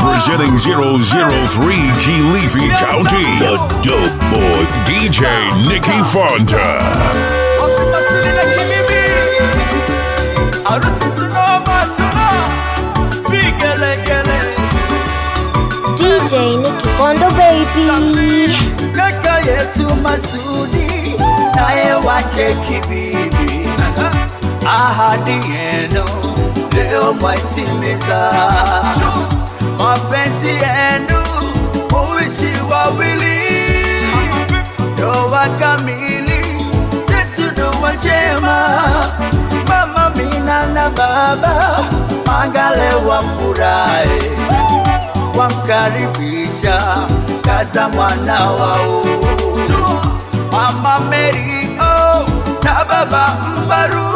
Representing 003 Kilifi County, the dope boy DJ Nicky Fonta. Wakumasili na kimimi Harusi tunoma tuna Vigelegele DJ Nicky Fondo baby. Kaka yetu Masudi Naye wake kibibi Ahadi yenu Leo mwaitimiza Mapenzi yenu Muishi wawili Ndoa kamili Zetu ndoa njema Mama Mina na baba Mangale wafurahi Wamkaribisha Kaza mwana wao Mama Mary oh, na baba Mbaru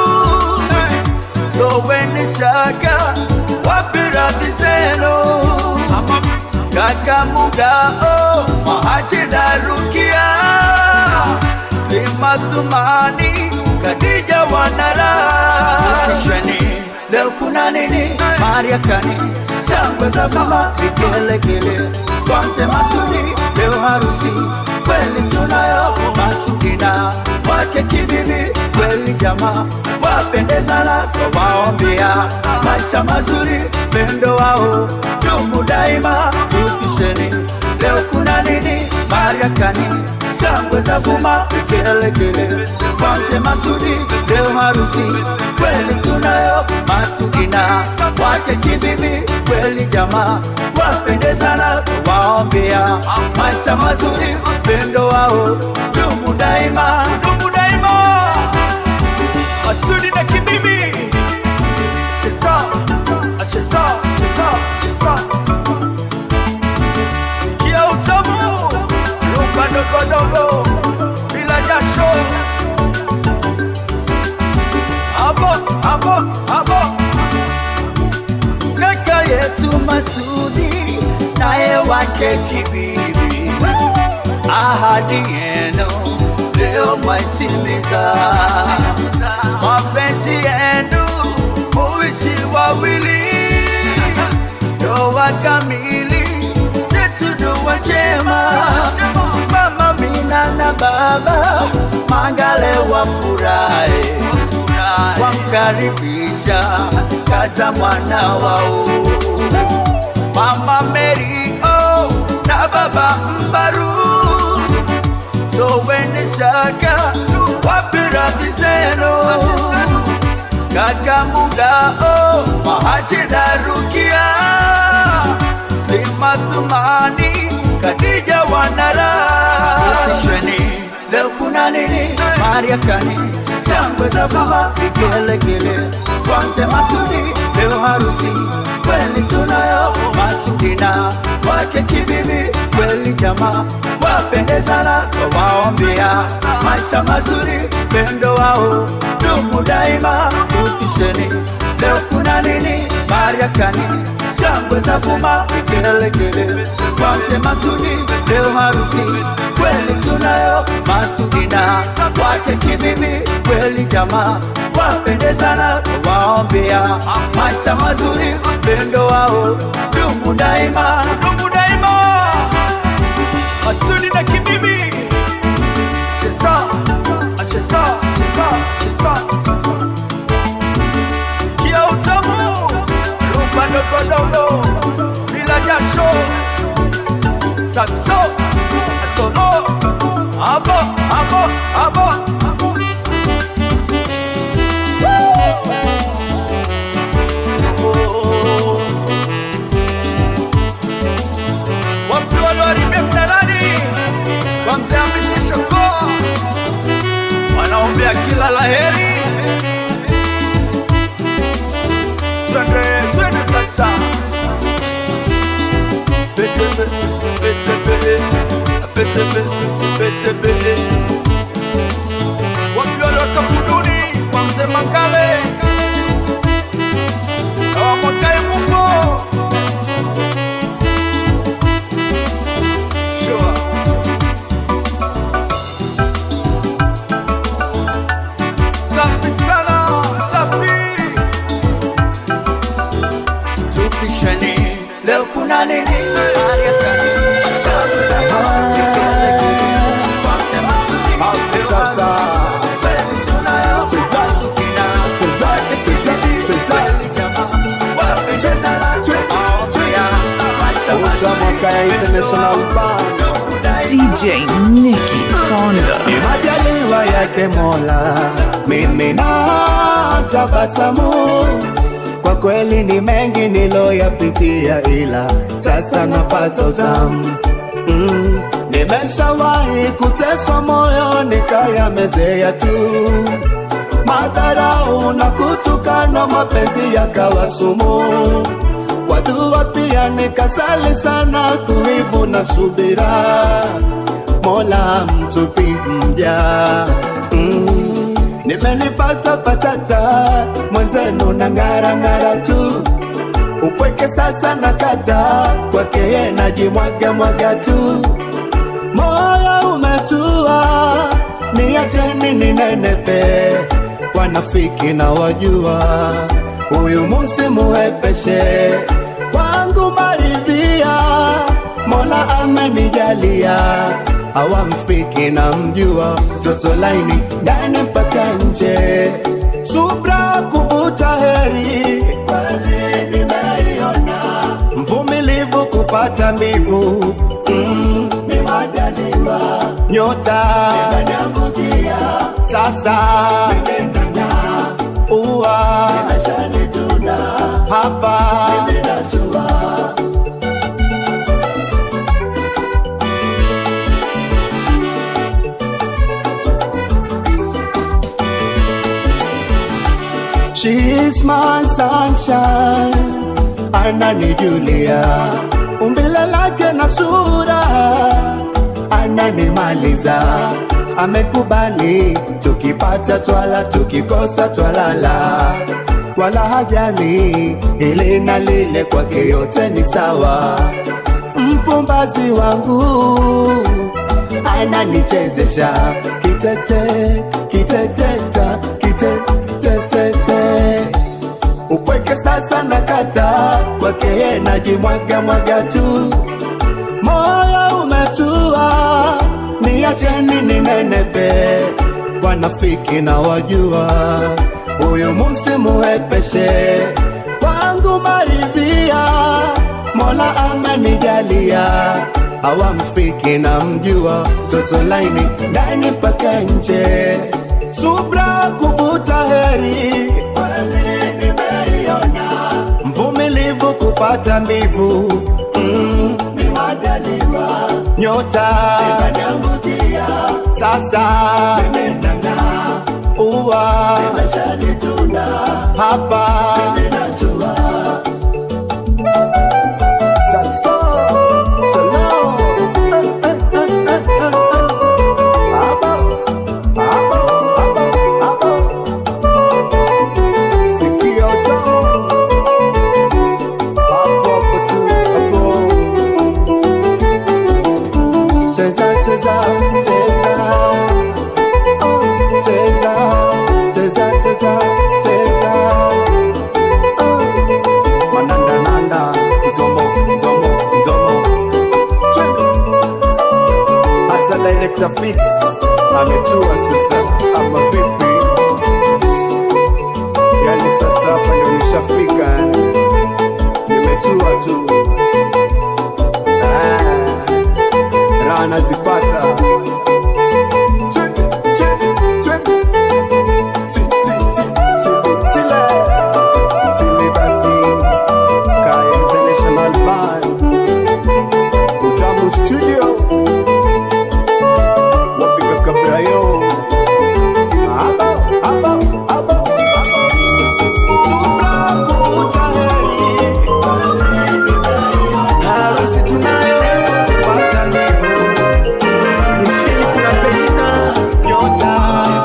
Toweni shaka Wapirati zeno Kaka Muga oh, Mahaji na Rukia Slima Thumani Khadija Wanara Shani Leo kuna nini Maria Kani Shangwe za mama Vigelegele Kwanze Masudi Leo harusi Kweli tunayo Masudina Wake kibibi Kweli jamaa Wapendezana Twawaombea Maisha mazuri Pendo wao Dumu daima Tupisheni Leo kuna nini Maria Kani Shangwe za vuma Vigelegele Kwanze Masudi Leo harusi Kweli tunayo Masudina Wake kibibi Kweli jamaa Wapendezana Waombea Maisha mazuri Pendo wao Dumu daima Dumu daima Masudi na kibibi Cheza Cheza Cheza Cheza Sikia utamu Ruka dogo dogo Bila jasho Abo Abo Abo Kaka yetu Masudi Naye wake kibibi Ahadi yenu Leo mwaitimiza Mapenzi yenu Muishi wawili Ndoa kamili Zetu ndoa njema Mama Mina na baba Mangale wafurahi Wamkaribisha Kaza mwana wao Mama Mary oh, na baba Mbaru Toweni shaka Wapirati zeno Kaka Muga oh, Mahaji na Rukia Slima Thumani Khadija Wanara Sheni Leo kuna nini Maria Kani Shangwe za mama Vigelegele Kwanze Masudi Leo harusi Kweli tunayo Masudina Wake kibibi Kweli jamaa Wapendezana Waombea Maisha mazuri Pendo wao Dumu daima Tupisheni Leo kuna nini Maria Kani Shangwe za vuma Vigelegele Kwanze Masudi Leo harusi Kweli tunayo Masudina Wake kibibi Kweli jamaa Wapendezana Waombea Maisha mazuri Pendo wao Dumu daima Dumu daima Masudi na kibibi Cheza Cheza Cheza Cheza Kia utamu Rumba dogo dogo Bila jasho Saxo Solo Abo Abo Abo Watu walioharibia mnadani kwa mzee Hamisi Shoko wanaombea kila laheri. Twende twende sasa, Betebe, betebe, betebe, betebe. Wapi waliotoka kuduni kwa mzee Mangale na wamwakae Mungu Sure. Safi sana, safi. Tupisheni leo kuna nini Sasa cheza cheza cheza cheza utamwaka ya international band DJ Nicky Fonda. ni majaliwa yake Mola, mimi na tabasamu. Kwa kweli ni mengi niloyapitia, ila sasa napata utamu mm. Nimeshawahi kuteswa moyo nikayamezea tu madharau na kutukana, mapenzi yakawa sumu kwa dua pia nikasali sana, kuivu na subira Mola mtupi mja mm. Nimenipata patata mwenzenu na ngara ngara tu upweke sasa na kata kwake ye najimwaga mwaga tu moyo umetua niacheni ninenepe wanafiki na wajua huyu musimuhepeshe wangu maridhia mola amenijalia awamfiki na mjua mtoto laini ndani mpaka nje subra kuvuta heri kweli nimeiona mvumilivu kupata mbivu mm, nimajaliwa nyota imeniangukia sasa uwa imeshanituna hapa nimenatua She's my sunshine, ananijulia umbile lake na sura, ananimaliza amekubali, tukipata twala, tukikosa twalala, wala hajali ili na lile, kwake yote ni sawa. Mpumbazi wangu ananichezesha kitete kiteteta kitetetete upweke sasa na kata kwake ye najimwaga mwaga tu moyo umetua niacheni ninenepe wanafiki na wajua huyu musimuhepeshe wangu maridhia mola amenijalia awamfiki na mjua toto laini ndani mpaka nje subra kuvuta heri kweli nimeiona mvumilivu kupata mbivu mm, nimajaliwa nyota imeniangukia sasa imenana uwa imeshanituna hapa imenatua Saxo, solo, eh, eh, eh, eh, eh, eh. Aba, aba, aba, aba. Sikio tamu. Hapo hapo tu, hapo. Cheza, cheza, cheza. Oh, cheza, cheza, cheza, cheza. Oh. Mananda, nanda, nzomo, nzomo, nzomo. Twende. hata director fix ametua sasa ama vipi yani sasa hapa ndio nishafika nimetua tu Ah, raha nazipata Twende, twende, twende. Chi, chi, chi, chili, chile. Chili basi Kaya International Band Utamu Studio wapiga kabrayo Aba, aba, aba, aba. Subra kuvuta heri. Harusi tunayo, kupata mbivu. Ni Philip na Penina, nyota.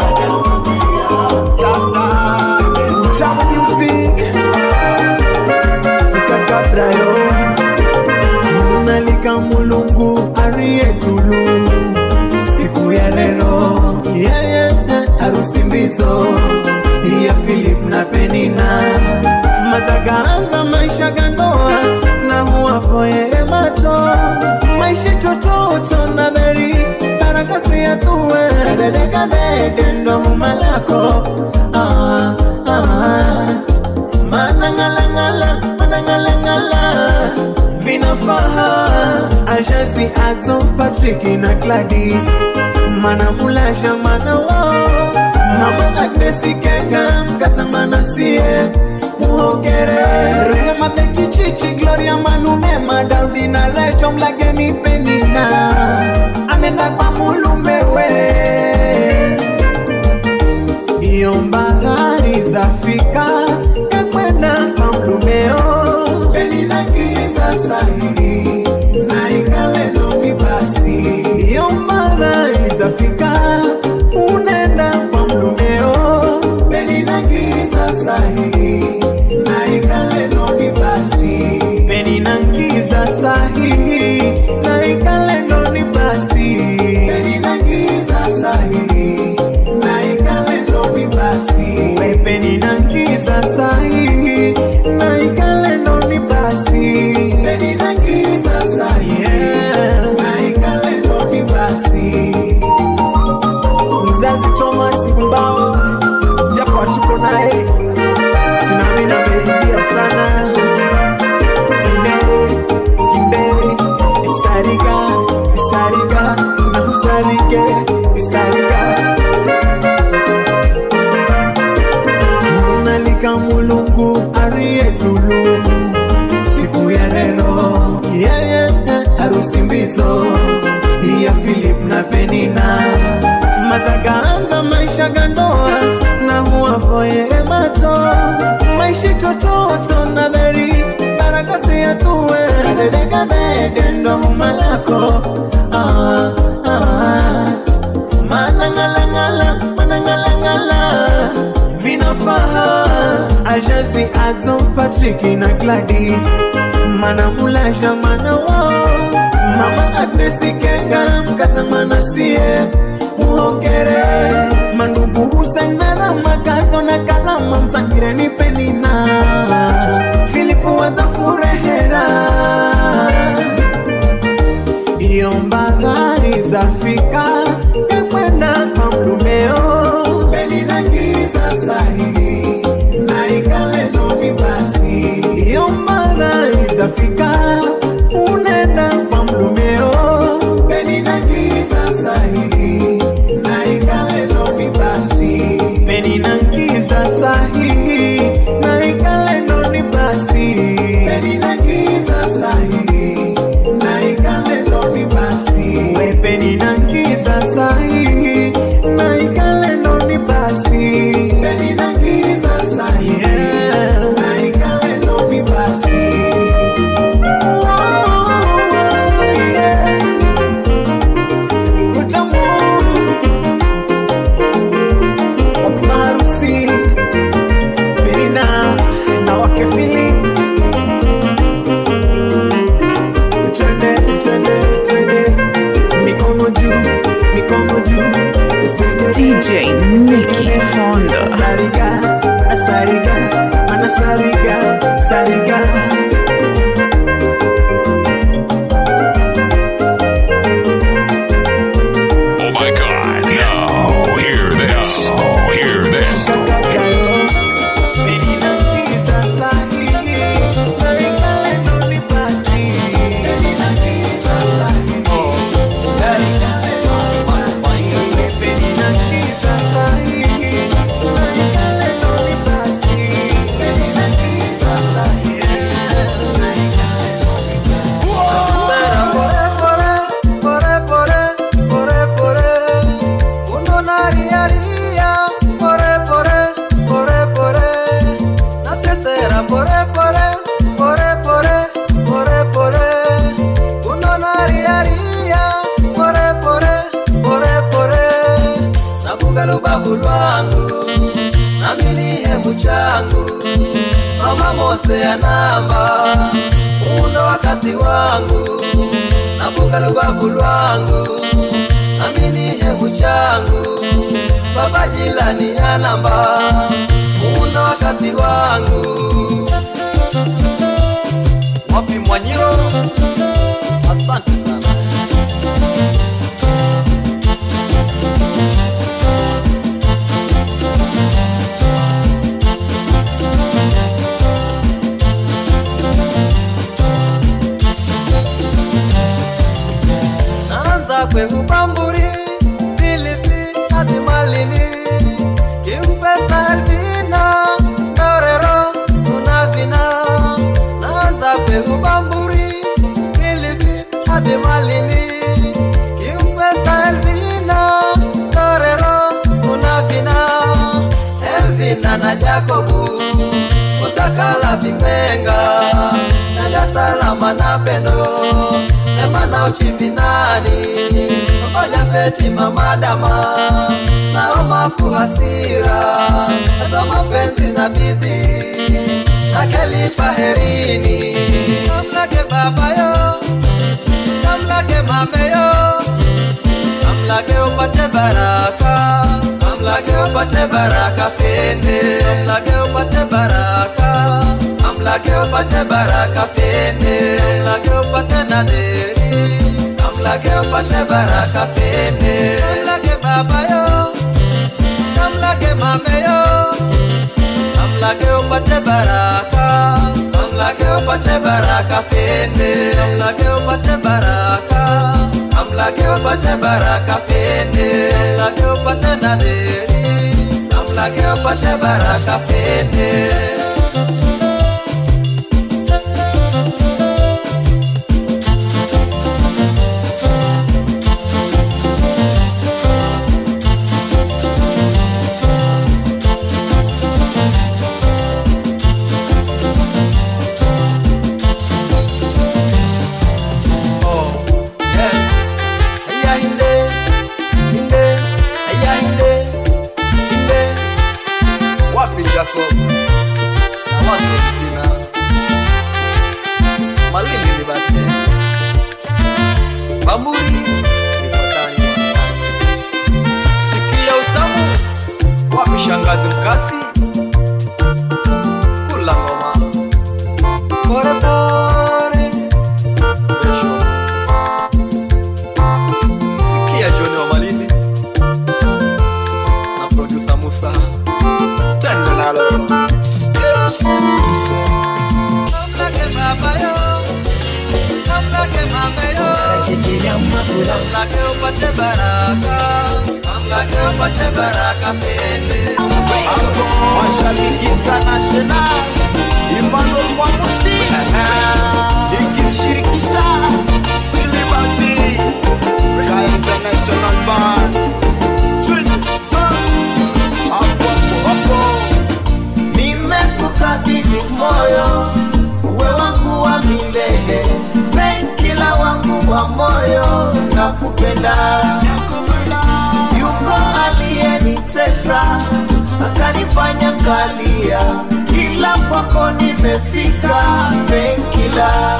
Sasa, Utamu Music. Wapiga kabrayo. Nalika mulungu arietulu siku ya lero yeye harusi mbito ya Philip na Penina matagaanza maisha gandoa na huwa muavoyere mato maishi tototo na dheri karakasi ya tuwe dedekadede ndo mumalako ah, ah. manangalangala manangalangala vinafaha ajasi adzo patriki na gladis mana mulasha mana wao mama agnesi kenga mkasamana sie muhogere rehema bekichichi gloria manunema daudi na recho mlageni penina anenda kwa mulumewe iyo mbahari zafika ekwenda kwa mlumeo peninagiza sahihi na ikalenomi basi iyo mbahari zafika unenda kwa mlumeo peninagiza sahihi na ikalenomi basi peninagiza sahihi na ikalenomi basi peninagiza sahihi na ikalenomi basi peninagiza sahihi na ikalenomi basi peninagiza sahihi na ikalenomi basi mzazi Thomas Mbao, japo hatuko naye, tunaamini ameingia sana. Imbere, imbere, isariga, isariga, na kusarige, isariga. Munalika mulungu ariyetulu siku ya leo yeye harusi mbito ya Philip na Penina matagaanza maisha gandoa na huavoyere mato maishi tototo na dheri karakasi ya tuwe dedekadede ndo mumalako ah, ah. manangalangala manangalangala vinafaha ajasi adzo patriki na gladis mana mulasha mana wao mama agnesi kenga mkasamana sie muhogere mandugu husainara makazo na kalama mzangireni penina filipu wazafurehera iyo mbadhari zafika ekwenda kwa mlumeo peninagiza sahihi na ikalenomi basi iyo mbadhari zafika unenda kwa mlumeo peninagiza sahihi na ikalenomi basi peninagiza sahihi na ikalenomi basi peninagiza sahihi na ikalenomi basi we peninagiza sahihi na ikalenomi basi peninagiza sahihi na ikalenomi basi utamu maharusi Penina na wake Philip twende twende twende mikono juu mikono juu tuseme DJ Nicky Fonda. Sariga, sariga, mana sariga, sariga. Oh my god. No. Hear this. Hear this. lubavu lwangu nami ni hemu changu mama mose ya namba muundo wakati wangu nabuka lubavu lwangu nami ni hemu changu baba jilani ya namba muundo wakati wangu wapi mwanyiro Masape Ubamburi Kilifi hadi Malindi Kimpesa Elvina Torero kuna vina Elvina na Jacobu Usakala Vimenga na Dar es Salaam na Pendo Ema na Uchifinani Oja Feti Mama Dama na Omafu Hasira Nazo mapenzi na bidii na Kelifa Herini Mamlake baba yo Mamlake mame yo Mamlake upate baraka Mamlake upate baraka fende Mamlake upate baraka Mamlake upate baraka fende Mamlake upate nadheri Mamlake upate baraka fende Mamlake baba yo Mamlake mame yo Mamlake upate baraka Mamlake upate baraka fende Mamlake upate baraka Mamlake upate baraka fende Mamlake upate nadheri Mamlake upate baraka fende Oh, yes. Aya inde, inde, aya inde, inde. Wapi Jacob? Na watu Kristina. Malindi ni basi. Bamburi ni patani wasani. Sikia utamu. Wapi shangazi mkasi? Kula ngoma. Pore pore. Besho. Sikia John wa Malindi na producer Musa, tende nalo. Mamlake baba yo, mamlake mame yo, mamlake upate baraka, mamlake upate baraka pende. Mashabiki International Imano kwa muti ikimshirikisha Chilibasi ya International Band Twin Ah, hapo hapo hapo Nimekukabidhi moyo uwe wangu wa milele Benkila wangu wa moyo na kupenda yuko aliyenitesa akanifanya kalia, ila kwako nimefika Benkila,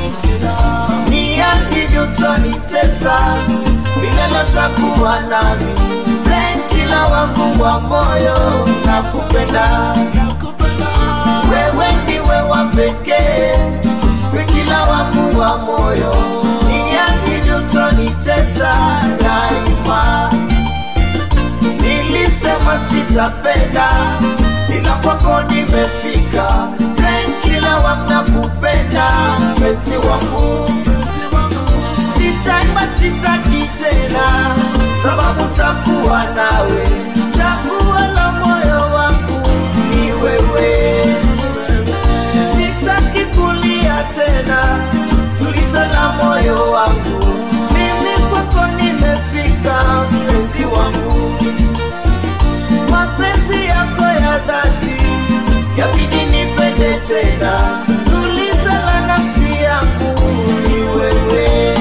niahidi utonitesa milele, takuwa nami Benkila wangu wa moyo na kupenda wewe ndiwe wa pekee, Benkila wangu wa moyo, niahidi utonitesa daima nilisema sitapenda ila kwako nimefika kila wamna kupenda meti wangu sitaimba sitaki tena sababu takuwa nawe chaguo la moyo wangu ni wewe sitaki kulia tena tuliza na moyo wangu mimi kwako nimefika mpenzi wangu mapenzi yako ya dhati yabidi nipende tena tuliza la nafsi yangu ni wewe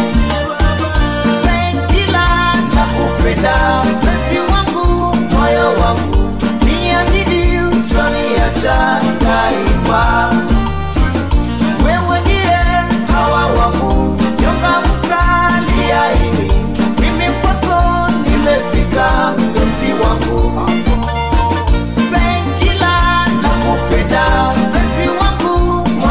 Pengila nakupenda mpenzi wangu moyo wangu niahidi utaniacha daima wewe ndiye hawa wangu nyonga mkali aini mimi kwako nimefika mpenzi wangu Pengila nakupenda mpenzi wangu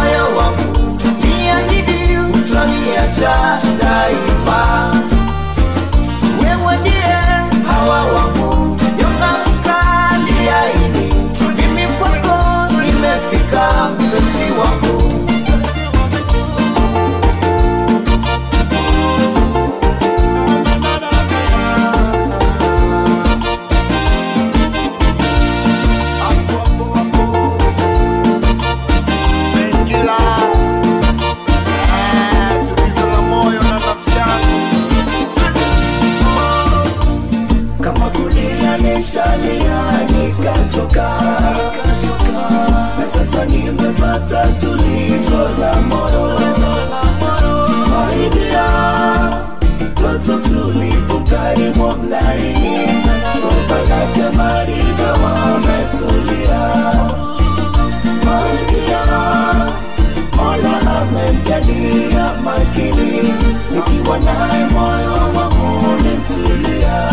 naangalia makini nikiwa naye moyo wangu nitulia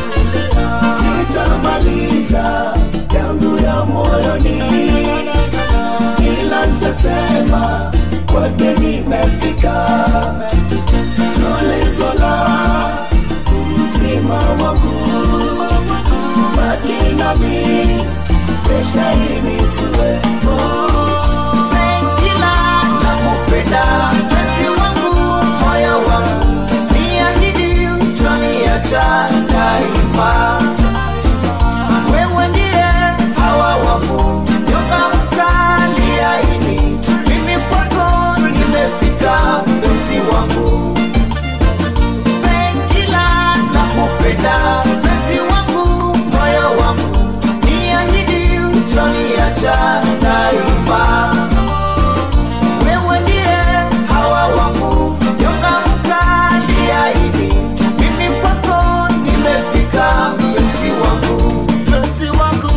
sitamaliza yangu ya moyoni ila ntasema kwake nimefika tulizo la mzima wangu baki nami pesha initue Pengila nakupenda mpenzi wangu moyo wangu niahidi utaniacha daima wewe ndiye hawa wangu nyoka mkali aini mimi kwako nimefika mpenzi wangu Pengila nakupenda mpenzi wangu moyo wangu niahidi utaniacha daima wewe ndiye hawa wangu nyoka mkali aini mimi kwako nimefika mpenzi wangu mpenzi wangu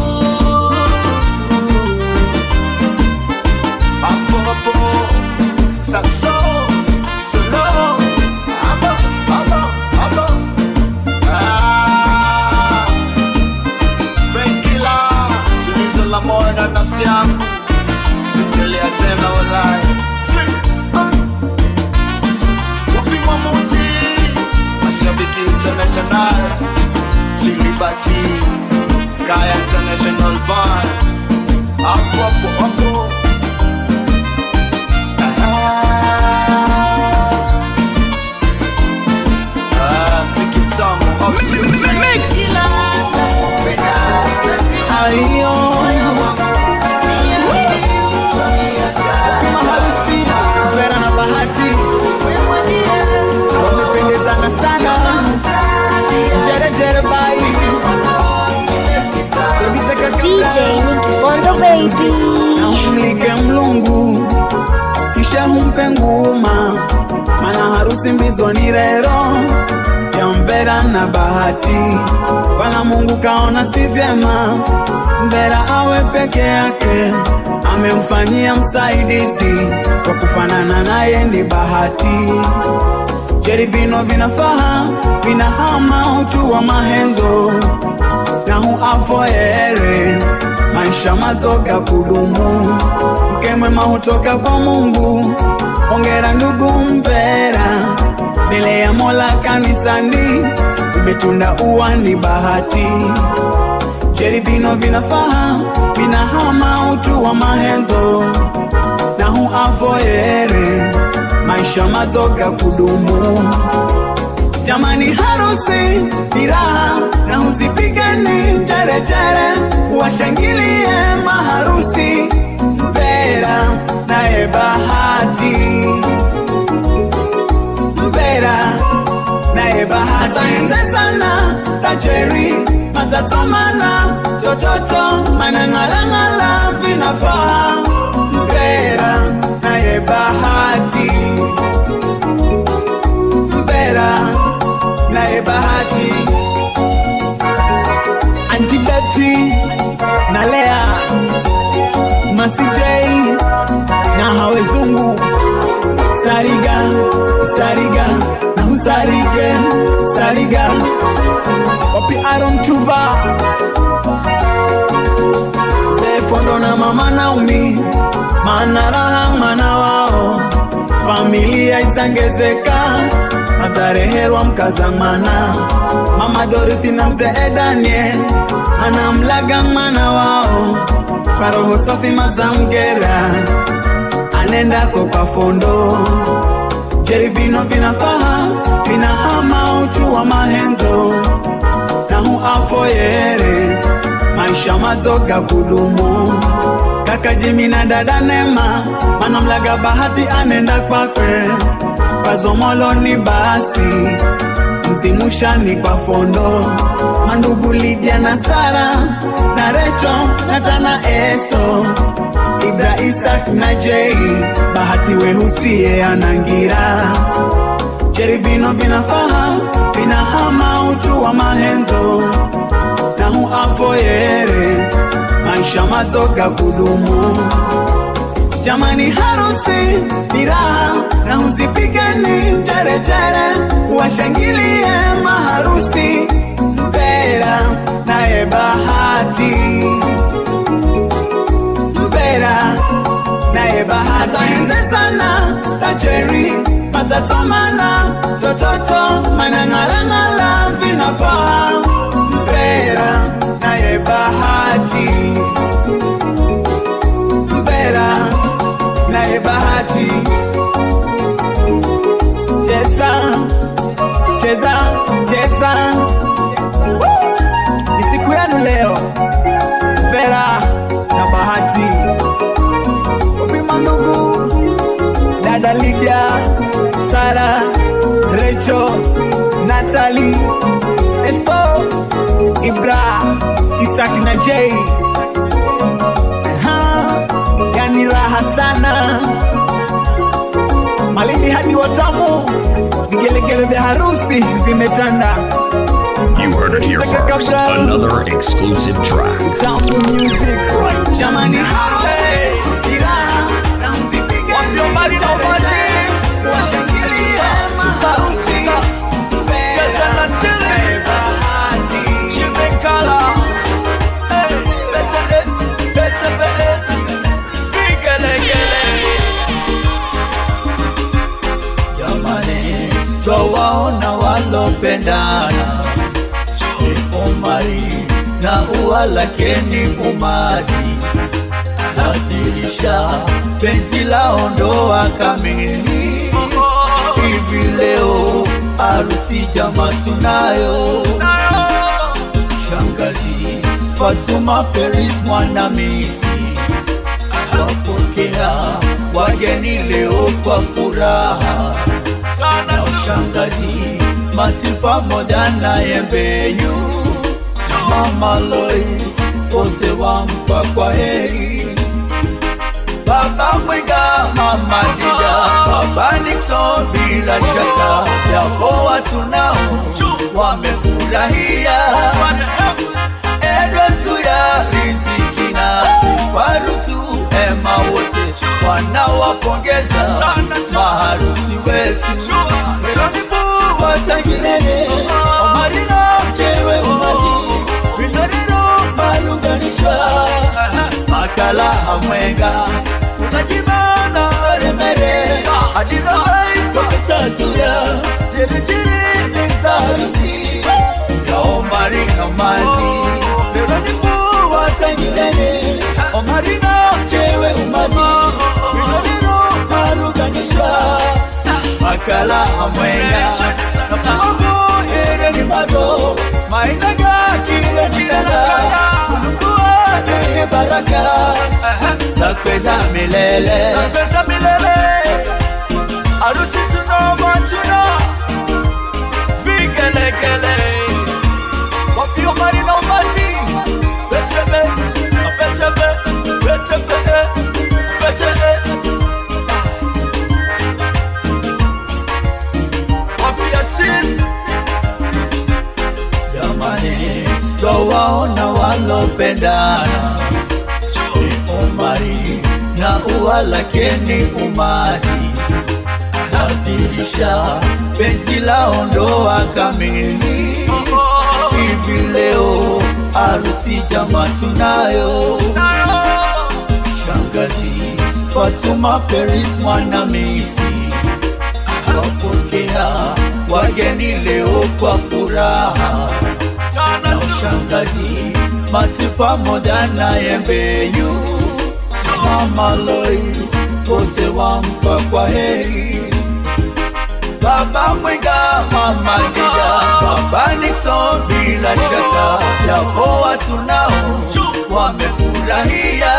hapo hapo sakso solo hapo hapo hapo ah Benkila tulizo la moyo na nafsi yangu sitilia tena walai wapimwa muti mashabiki international chili basi kaya international bar hapo hapo hapo Ah, mziki mtamu au sio? Ayo, maharusi Vera na Bahati wamependezana sana, jere jere bai kabisa kabisa. DJ Nicky Fondo baby. na umlike mlungu kisha humpe nguma mana harusi mbizoni rero ya mbera na bahati wala mungu kaona si vyema mbera awe peke yake amemfanyia msaidizi kwa kufanana naye ni bahati jeri vino vinafaha vinahama utu wa mahenzo na huafoere maisha mazoga kudumu mke mwema hutoka kwa mungu ongera ndugu mpera mbele ya mola kanisani umetunda uwani bahati jeri vino vinafaha vinahama utu wa mahenzo na huafoere maisha mazoga kudumu jamani harusi ni raha na usipigane njerejere washangilie maharusi mpera naye bahati mpera naye bahati ataenze sana tajeri mazatomana tototo manang'alang'ala vinafaa mpera naye bahati mpera naye bahati antidati na lea masijei na hawezungu sariga sariga na usarige sariga wapi aron chuva zefondo na mama naumi maana raha mwana wao familia izangezeka atareherwa mkazamana mama doriti na mzee daniel anamlaga mwana wao kwa roho safi mazamgera anendako kwa fondo jeri vino vinafaha vinahama uchu wa mahenzo na huafoyere maisha mazoga kudumu kaka jimi na dada nema manamlaga bahati anenda kwakwe pazomoloni basi mzimushani kwa fondo mandugu lidia na sara na recho na tana esto ibra isak na jei bahati wehusie anangira jeri vino vinafaha vinahama uchu wa mahenzo na huafoyere maisha mazoga kudumu jamani harusi ni raha washangilie maharusi Mpera naye Bahati, Mpera naye Bahati enze sana Tajeri matatomana tototo manang'alang'ala vinafaa Mpera naye Bahati, Mpera naye Bahati cheza cheza cheza ni siku yenu leo Vera na Bahati Wapima ndugu dada Lydia Sara Recho Natali Esto Ibra Isak na Jay Aha, yani raha sana Malindi hadi Watamu, vigelegele vya harusi vimetanda. You heard it here first. Another exclusive track. Tamu music, jamani, harusi ni raha na mzipige mbali na uwazi, washangilie maharusi. Cheza na sile, bahati, chimekala. Hey, bete, eh, bete, bete, vigelegele. Jamani, twawaona walopendana ni Omari na ua lake ni Umazi, nadirisha penzi lao ndoa kamili. Hivi leo harusi jama tunayo, shangazi Fatuma Peris Mwanamisi wapokea wageni leo kwa furaha sana ushangazi Mati pamoja na Yembeyu Mama Lois wote wampa kwa heri Baba Mwiga, Mama Dida, Baba Nixon bila shaka yapo watu nao wamefurahia Edward ya riziki na Sifarutu Ema wote wanawapongeza maharusi wetu Weronifu watangilele Omarino mchewe umazi Vinorino malunganishwa Makala hamwenga Unajibana remere Ajizabaisokesatua Jeruchiri ni harusi Ya Omari na mazi Weronifu watangilele Omarino mchewe umazi Vinorino malunganishwa makala amwenga napamogo ere ni mazo mainaga kile nitana kulungua ni baraka zakweza milele zakweza milele arusi tunova tuna vigelegele wapio mari na umazi betebe betebe betebe betebe wapiasin jamani twawaona walopendana ni Omari na ua lake ni Umazi nadirisha penzi lao ndoa kamili hivi leo harusi jama tunayo shangazi Fatuma Peris Mwanamisi wapokea wageni leo kwa furaha na ushangazi Mati pamoja na Yembeyu Mama Lois wote wampa kwa heri Baba Mwiga, Mama Dida, Baba Nixon bila shaka yapo watu nao wamefurahia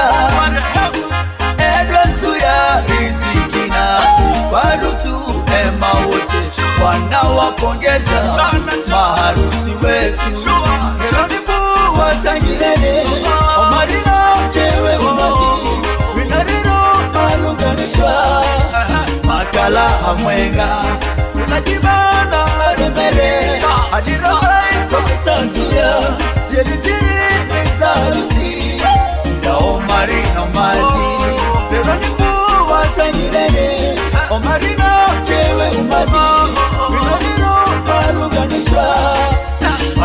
Edward ya riziki na Sifarutu Ema wote wanawapongeza maharusi wetu Weronifu watangilele Omarino mchewe umazi Winarino malunganishwa makala hamwenga unajibana remere ajiraaisokesanzia jerichiri mizarusi ya Omari na mazi Veronifu watangilele Omarino mchewe umazi Winarino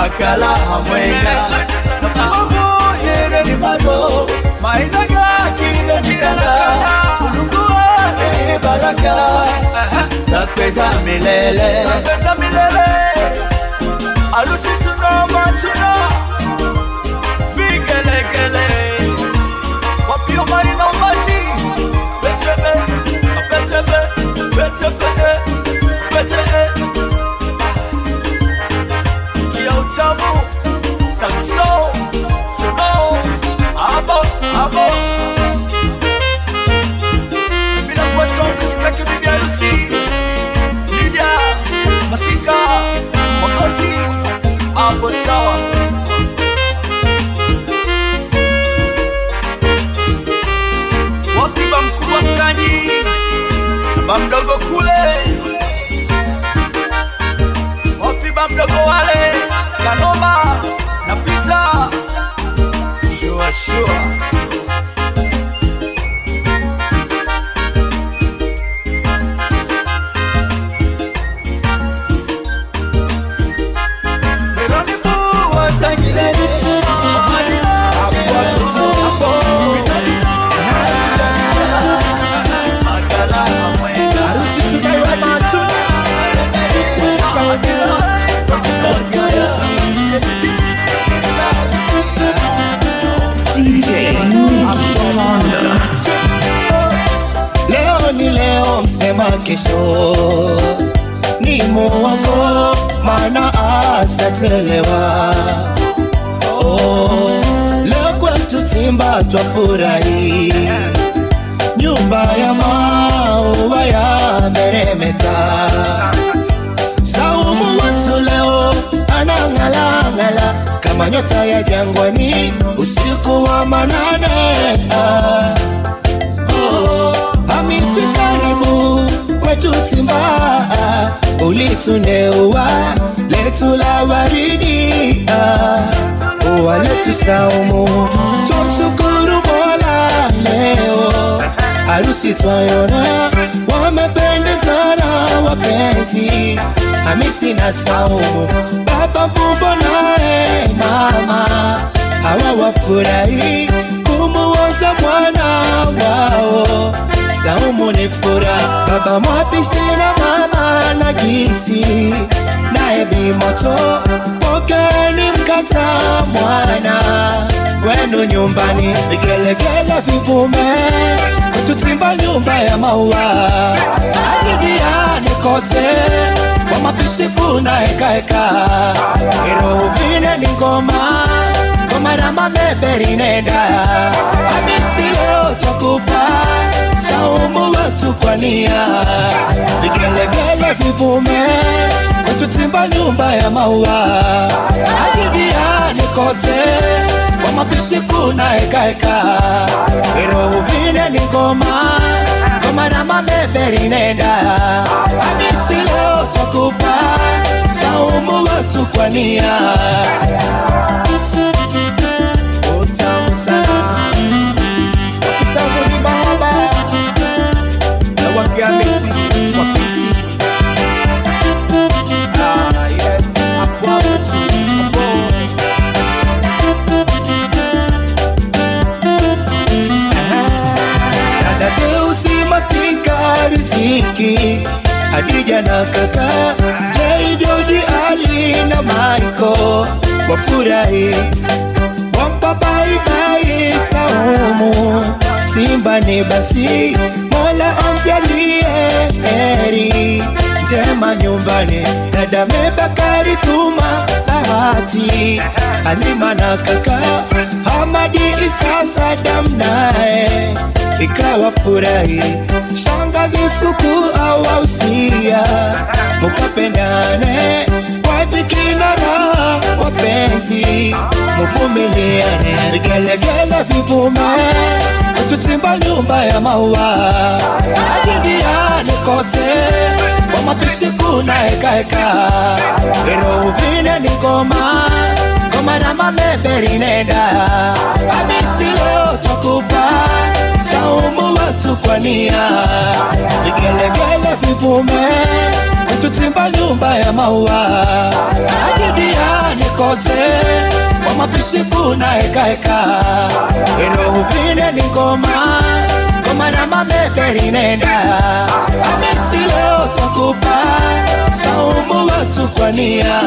makala hamwenga nafuavu yere ni mazo mainaga kile miranda ulunguane baraka zakwe za milele za milele alusi tunoma tuna vigelegele wapio marina umazi betebe betebe betebe betebe ya utamu sakso sono abo abo bila poisson za kibibi harusi Lydia Masika Mokosi hapo sawa wapi ba mkubwa mkanyi ba mdogo kule wapi ba mdogo wale kanoma na pita shua shua Harusi tunayo matu DJ Nicky Fonda. Leo ni leo, msema kesho ni muongo, maana asachelewa. Oh, leo kwetu Timba twafurahi, nyumba ya maua ya meremeta. Saumu watu leo anang'alang'ala kama nyota ya jangwani usiku wa manane. Ah. Oh, Hamisi karibu kwetu Timba, ulituneua letu la waridi, ah, ua letu Saumu, tumshukuru Mola leo harusi twayona, wamependezana wapenzi, Hamisi na Saumu, baba Vumbo naye mama, hawa wafurahi kumuoza mwana wao. Saumu ni furaha, baba mwapishi na mama na gisi, naye Bimoto pokeni mkata mwana wenu nyumbani, vigelegele vivume kututimba nyumba ya maua adidiani kote kwa mapishi kuna hekaheka irovine ni ngoma ngoma na mameberi nenda hamisi leo takupa saumu wetu kwa nia vigelegele vivume kututimba nyumba ya maua adidiani kote kwa mapishi kuna hekaheka irovine ni ngoma ngoma na mameberi nenda hamisi leo takupa saumu wetu kwa nia utamu sana wakisangu ni mahaba na wakiamisi wapisi Ah, yes, hapo hapo tu, hapo. dada Teusi Masika Riziki Hadija na kaka Jai Joji Ali na Maiko wafurahi wampa baibai Saumu Simba ni basi Mola amjalie heri njema nyumbani dada Mebakari Thuma Bahati Halima na kaka Hamadi Isa Sadam naye ikawa furahi shangazi sikukuu au ausia mukapendane kwa dhiki na raha wapenzi muvumiliane vigelegele vivume kututimba nyumba ya maua adindiani kote kwa mapishi kuna hekaheka irouvine ni ngoma ngoma na mameberi nenda hamisi leo takupa saumu watu kwa nia vigelegele vivume kututimba nyumba ya ya maua duniani kote kwa mapishi kuna hekaheka irohuvine ni ngoma ngoma na mameberi nenda amesi leo takupa saumu watu kwa nia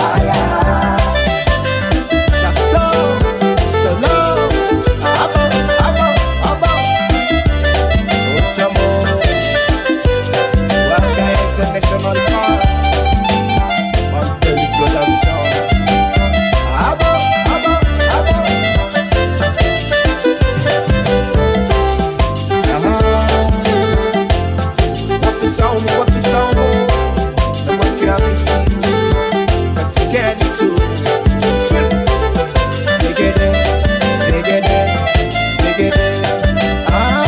Saxo, solo, abo, abo, abo. Utamu, Waka International Park. Mandela Production. Abo, abo, abo. Aha. Wapi saumu, wapi saumu? Na mweke hamisi. Katikeni tu. Twin. Zegede, zegede, zegede. Ah.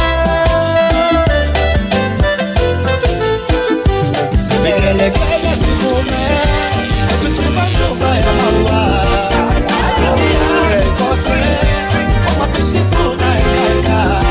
Vigelegele vivume, tuchimba nyumba ya maua. Duniani kote, kwa mapishi kuna hekaheka.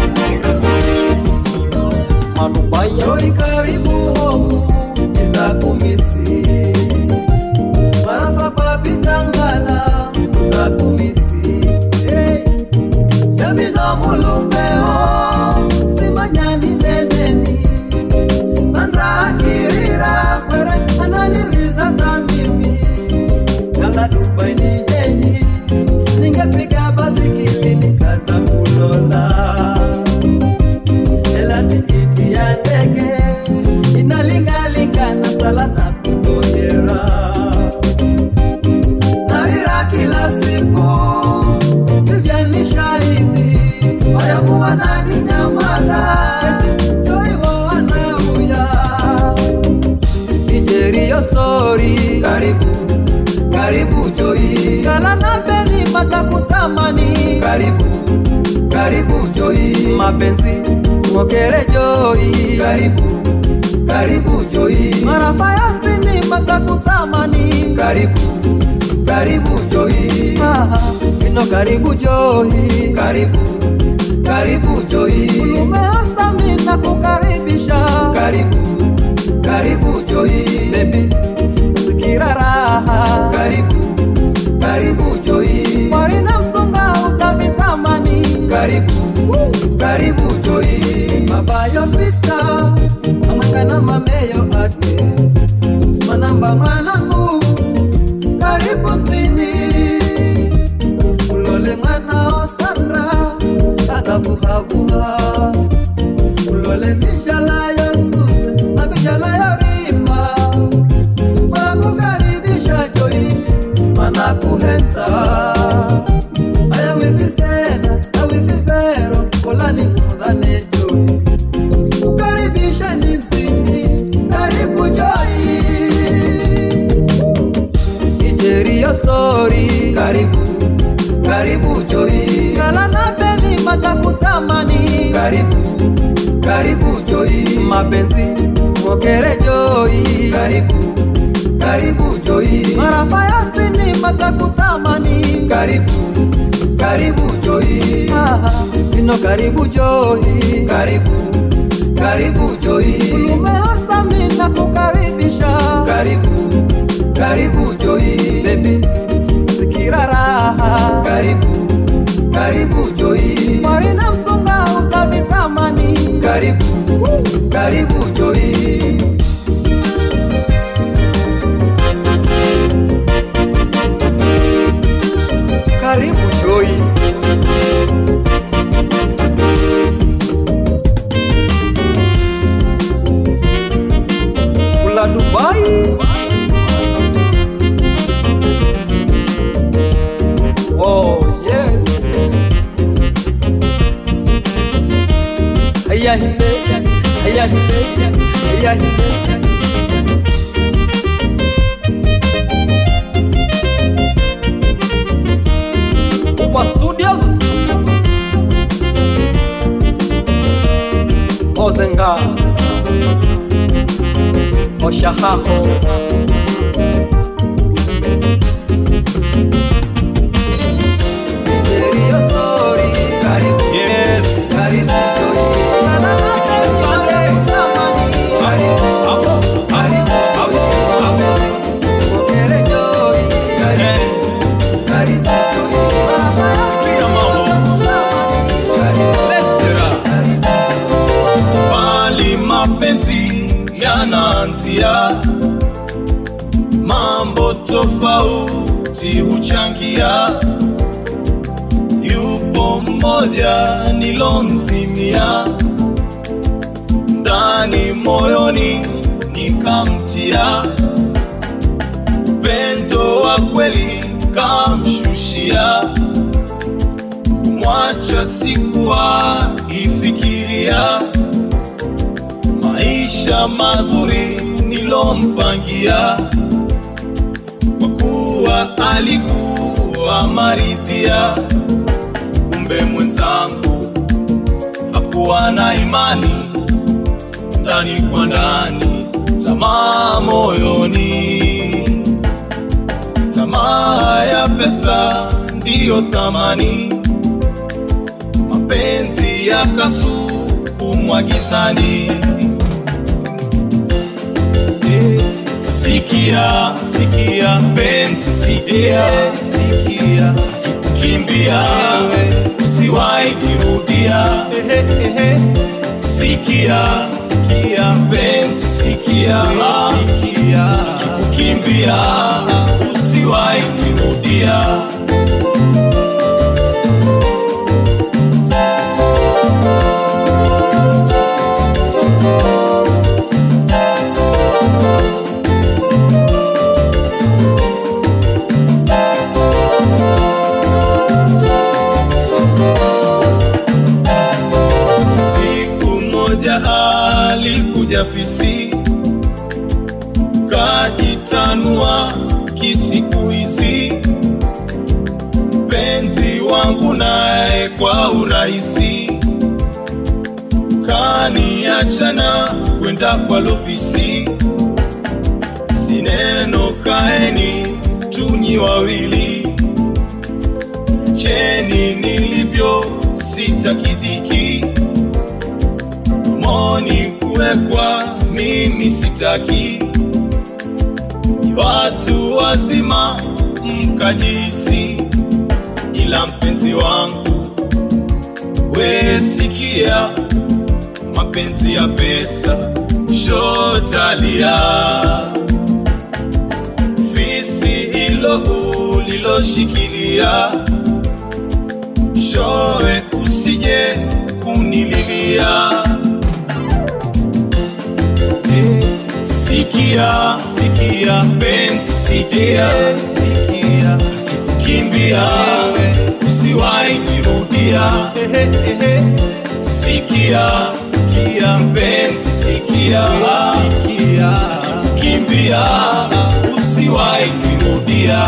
Joi karibu homu za kumisi Marafa kwa pitangala za kumisi hey. Jamino mulumeo simanyani neneni Sandra akirira kwere ananiriza kamimi Yanga Dubai ni yenyi Ningepiga basikili nikaza kulola Ela tikiti ya ndege inalingalingana sala na kungojera Narira kila siku vivya ni shahidi wayamu wanani nyamaza toiwo wanauya Nigeria story karibu karibu Joi kala na beni mata kutamani karibu karibu Joi mapenzi ngokere Joi karibu karibu Joi marafa ya sinema za kutamani karibu karibu Joi ah, ino karibu Joi karibu karibu Joi ulume asami na kukaribisha karibu karibu Joi baby sikira raha karibu karibu Joi warina msunga uza vitamani karibu karibu Joi mabayo pita amangana mameyo ate manamba mwanangu karibu mzini ulole mwana osandra azabuhabuha ulole mishala yosuse na mishala yorima manakukaribisha joi manakuhenza aya wivisena awivivero kolani mudhane joi kukaribisha ni mzini karibu joi Nigeria story karibu karibu Joi kala na beli mata kutamani karibu karibu Joi mapenzi ngokere Joi karibu karibu Joi marafa ya sini mata kutamani karibu karibu Joi ah, ino karibu Joi karibu karibu Joi ulume asami na kukaribisha karibu karibu Joi baby sikira raha karibu karibu Joi marina msunga uza vitamani karibu karibu Joi karibu Joi kula Dubai Oh yes Aya himeja Aya himeja Aya himeja Upa Studios Ozenga Oshahaho Yes. Hapo, hapo, hapo. mapenzi yanaanzia, mambo tofauti huchangia. Yupo mmoja nilomzimia ndani moyoni, nikamtia upendo wa kweli, kamshushia kumwacha sikuwa ifikiria maisha mazuri nilompangia, kwa kuwa alikuwa maridhia. Kumbe mwenzangu hakuwa na imani, ndani kwa ndani, tamaa moyoni, tamaa ya pesa ndiyo thamani, mapenzi yakasukumwa gizani. Sikia, sikia penzi, sikia, sikia, kimbia usiwahi kirudia. Sikia, sikia penzi, sikia, sikia, kimbia usiwahi kirudia. Siku moja alikuja fisi, kajitanua kisiku hizi, mpenzi wangu naye kwa urahisi kaniachana kwenda kwa lofisi, sineno kaeni tunyi wawili cheni nilivyo sitakidhiki moni kuwekwa mimi sitaki ni watu wazima mkajisi ila mpenzi wangu we sikia mapenzi ya pesa shotalia fisi hilo uliloshikilia showe usije kunililia sikia sikia penzi sikia sikia kimbia usiwahi kirudia sikia sikia penzi sikia sikia kimbia usiwahi kirudia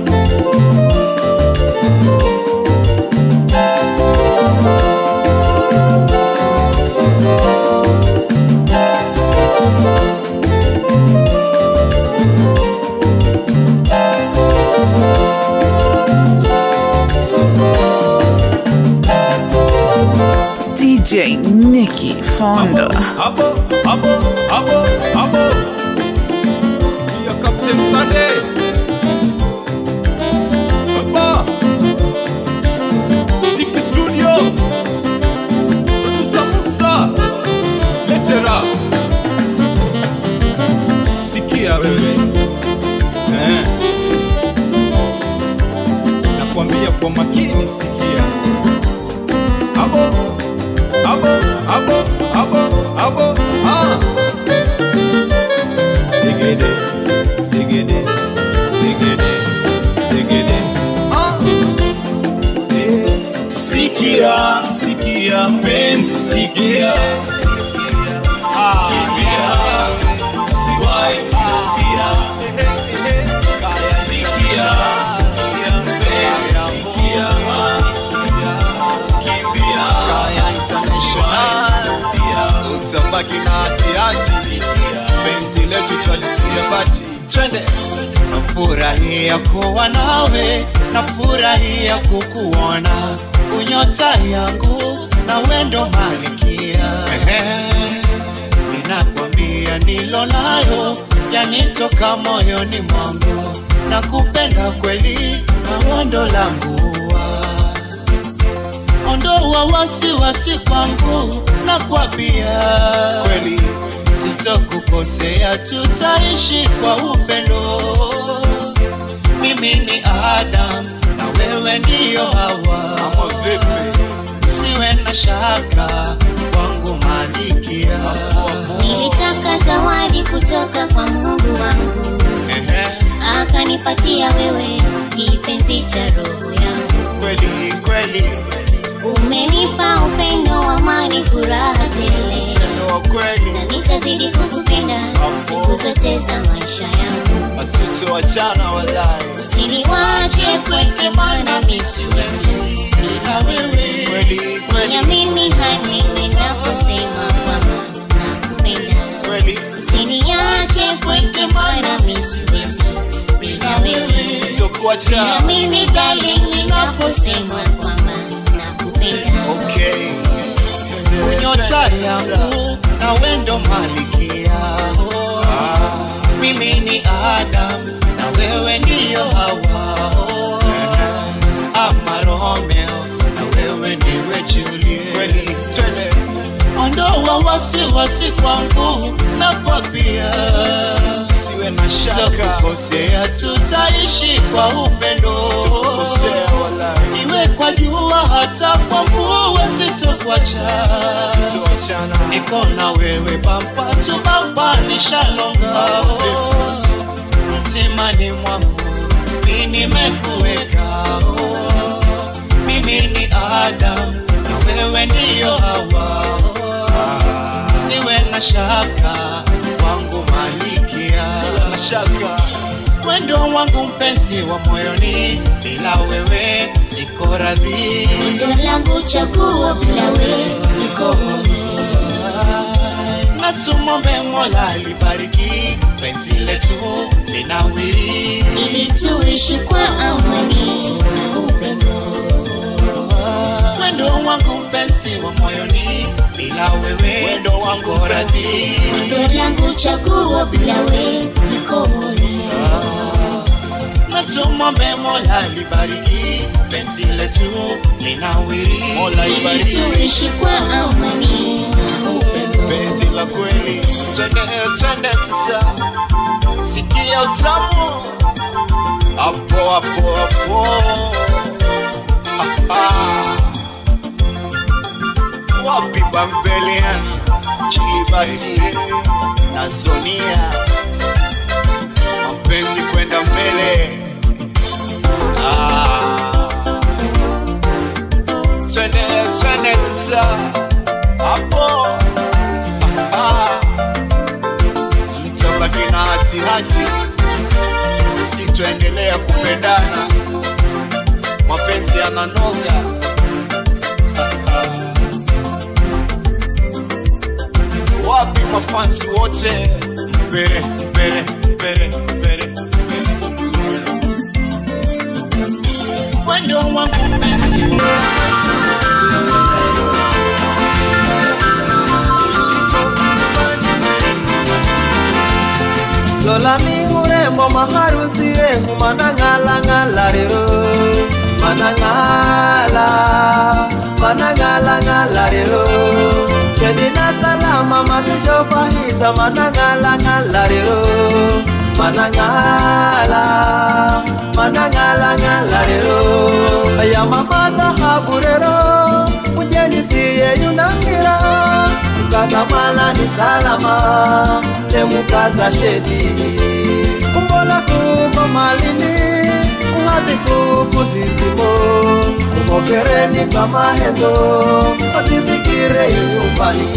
DJ Nicky Fonda. Abo, abo, abo, abo. Sikia Captain Sunday. Baba. Siki Studio. Producer Musa. Letera. Sikia wewe. Eh. Nakwambia kwa makini sikia. Abo. Abo, abo, abo, abo, ah. Sigede, sigede, sigede, sigede, ah. Eh, Sikia, sikia, penzi, sikia, kimbia, usiwahi kurudia. Sikia, sikia, penzi, sikia, kimbia, utabaki na hatiati penzi letu twalitia bati twende nafurahia kuwa nawe nafurahia kukuona unyota yangu na wendo malikia ninakwambia nilo nayo yanitoka moyoni mwangu na kupenda kweli na wondo langu ondoa wasiwasi kwangu na kwambia kweli sitokukosea, tutaishi kwa upendo. Mimi ni Adam na wewe ndiyo Hawa. ama vipi Usiwe na shaka kwangu malikia. Nilitaka zawadi kutoka kwa Mungu wangu, Ehe, akanipatia wewe kipenzi cha roho yangu. kweli kweli Umenipa upendo, amani, furaha tele, ndio kweli na nitazidi kukupenda siku zote za maisha yangu. hatutoachana walai Usiniwache pweke, maana mimi siwezi bila wewe. kweli kweli Niamini hadi ninaposema kwamba nakupenda. kweli Usiniache pweke, maana mimi siwezi bila wewe. sitokuacha Niamini darling, ninaposema kwamba nakupenda. okay nyota yangu na wendo malikia oh. mimi ni Adam na wewe ndiyo Hawa oh. ama Romeo na wewe ndiwe Juliet kweli twende ondoa wasiwasi kwangu na kwambia siwe na shaka tutakukosea tutaishi kwa upendo kosea walai iwe kwa jua hata kwa mvua sitokuacha sitoachana niko na wewe bampa tu bampa nishalonga mtimani mwangu mi nimekuweka oh. mimi ni Adam na wewe ndiyo Hawa siwe na shaka wangu malikia siwe na shaka wendo wangu mpenzi wa moyoni bila wewe niko radhi Ndo langu chaguo bila wewe niko huru. na tumombe Mola libariki penzi letu linawiri ili tuishi kwa amani na upendo. wendo wangu mpenzi wa moyoni bila wewe Wendo wangu niko radhi Ndo langu chaguo bila wewe niko huru. na tumombe Mola libariki penzi letu linawiri Mola ili ibariki tuishi kwa amani na upendo. penzi la kweli twende twende sasa sikia utamu hapo hapo hapo Aha. wapi bambelian chilibasi na zonia mapenzi kwenda mbele Ah. twende twende sasa hapo Ah. mtabaki na hatihati si tuendelea kupendana mapenzi yananoga wapi mafansi wote mbere mbere mbere mbere wendo wangu mpenzi lola mi urembo maharusi wengu manang'alang'ala rero manang'ala manang'alang'ala rero kedina salama mazishofahisa manang'alang'ala rero manang'ala manang'alang'ala rero yamamadhahabu rero mujeni siye yunangira mukazamala ni salama temukaza shedi kumbola kuko malini ung'adhi kukuzizimo kumokereni kwa mahendo ozisikire nyumbani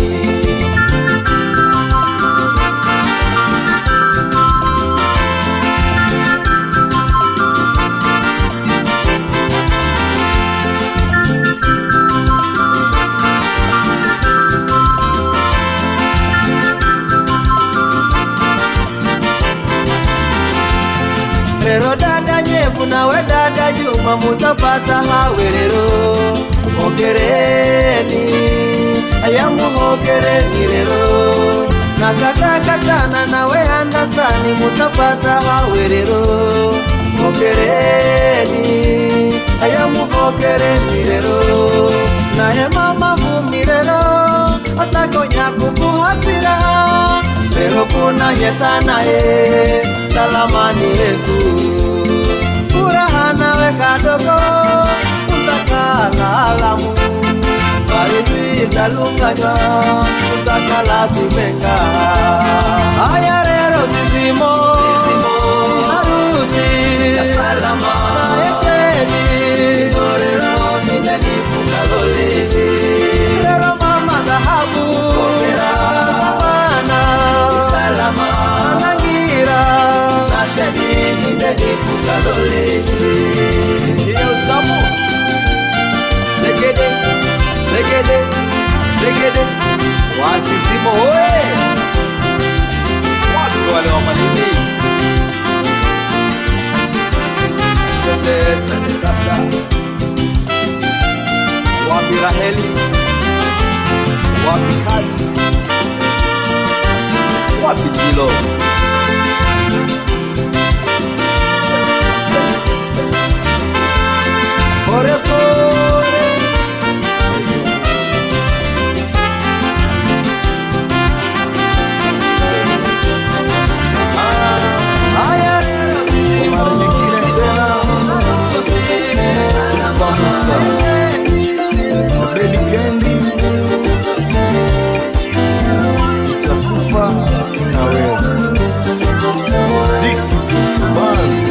rero dada nyevu nawe dada juma muzapata hawe rero muhogereni aya muhogereni rero nakatakatana nawe andasani muzapata hawe rero muhogereni aya muhogereni rero naye mama vumirero atakonya kukuhasira pero kunanyeta naye salamani yetu furaha nawe kadogo uzakalaalamu parizizalunganywa uzakala kumenga haya rero zizimo harusi nayesheni rero ninenifungalole rero mama dhahabu amana anangira nasheni ninenifungalole sikia usamu zegede zegede zegede wasizimo oe wapi wale wa malindi sende sende sasa wapi raheli wapi kazi wapi jilo pore pore haya mara nyingine tena Super Musa na Baby Candy itakufa na wewe Ziki Sultan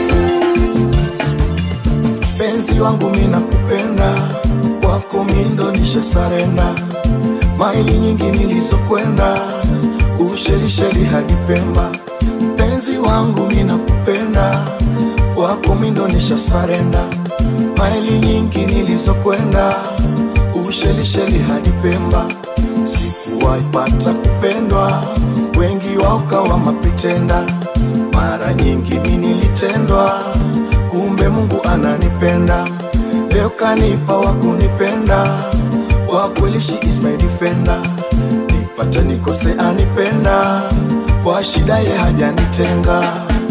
penzi wangu mina kupenda kwako mindo nishe sarenda maili nyingi nilizokwenda ushelisheli hadi Pemba penzi wangu mina kupenda kwako mindo nisha sarenda maili nyingi nilizokwenda ushelisheli hadi Pemba sikuwaipata kupendwa wengi waukawa mapitenda mara nyingi mi nilitendwa kumbe Mungu ananipenda leo kanipa wa kunipenda kwa kweli she is my defender nipate nikose anipenda kwa shida ye hajanitenga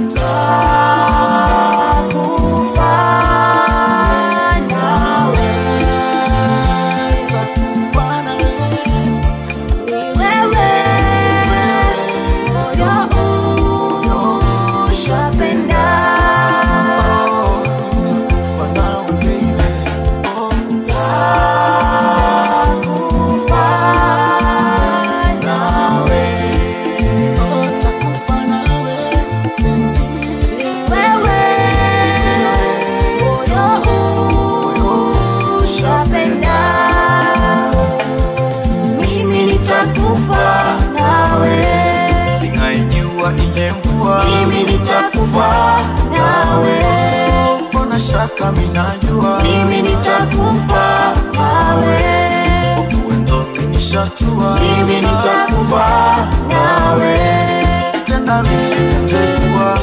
mimi nitakufa nawe Ninaijua inye mvua mimi nitakufa nawe Mbona shaka minajua mimi nitakufa nawe Uendo nishatua mimi nitakufa nawe Tenda nilikuwa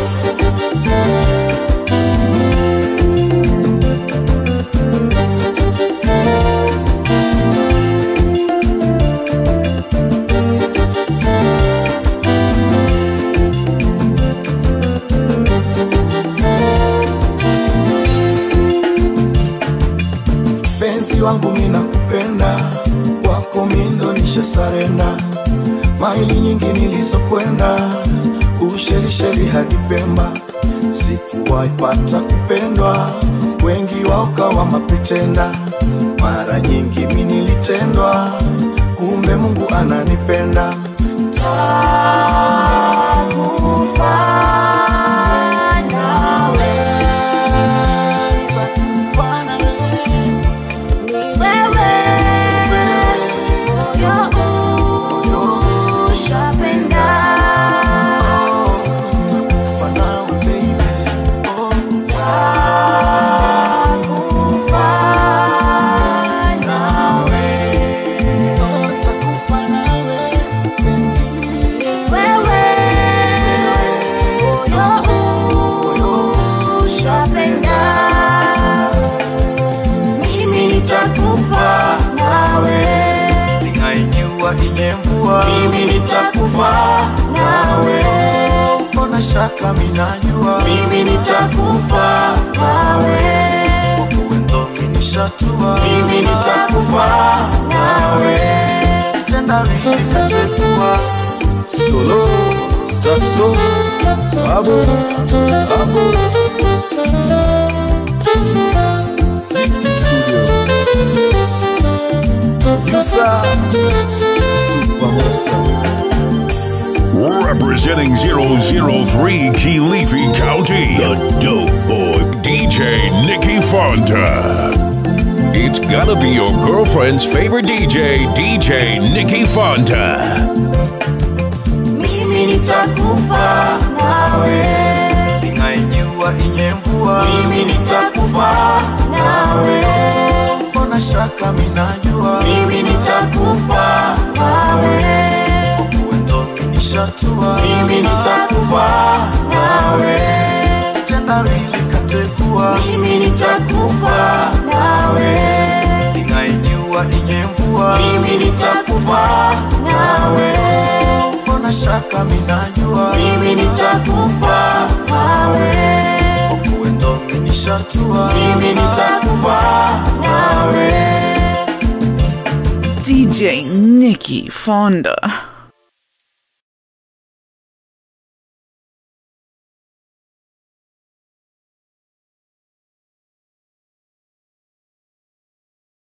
penzi wangu mina kupenda kwako mindo nishe sarenda maili nyingi nilizokwenda ushelisheli hadi Pemba sikuwaipata kupendwa wengi waukawa mapitenda mara nyingi mi nilitendwa kumbe Mungu ananipenda Takufa nawe baby oh. Oh, takufa nawe penzi mimi nitakufa nawe ninaijua inye mvua mimi nitakufa nawe mbona shaka minajua mimi nitakufa nawe uendo nishatua mimi nitakufa nawe tendawili katekua Solo, saxo, abo, abo. Ziki Studio. Yusa, Super Musa. Representing 003 Kilifi County, the dope boy DJ Nicky Fonda. It's gotta be your girlfriend's favorite DJ, DJ Nicky Fonda. mimi nitakufa nawe ninaijua inye mvua mimi nitakufa nawe mbona shaka minajua mimi nitakufa nawe kuendo nishatua mimi nitakufa nawe tendawili katekua mimi nitakufa nawe ninaijua inye mvua mimi nitakufa nawe mbona shaka minajua mimi nitakufa nawe kuendo nishatua mimi nitakufa nawe DJ Nikki Fonda.